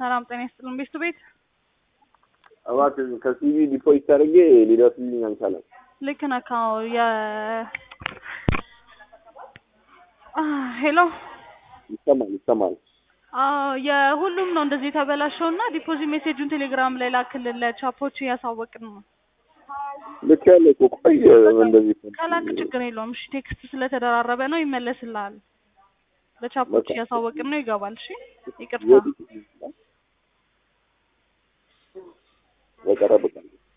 ሰላም ጤና ይስጥልን። ቤቱ ቤት እባክህ ከሲቪ ዲፖዚት አድርጌ ሊደርስልኝ አልቻለም። ልክ ነህ። አዎ የ ሄሎ ይሰማል ይሰማል። አዎ የሁሉም ነው እንደዚህ የተበላሸው እና ዲፖዚት ሜሴጁን ቴሌግራም ላይ ላክልን ለቻፖች እያሳወቅን ነው። ልክ ያለ እኮ ቆይ እንደዚህ ከላክ ችግር የለውም። እሺ ቴክስት ስለተደራረበ ነው ይመለስልሃል። ለቻፖች እያሳወቅን ነው ይገባል። እሺ ይቅርታ። በቀረብ ቀን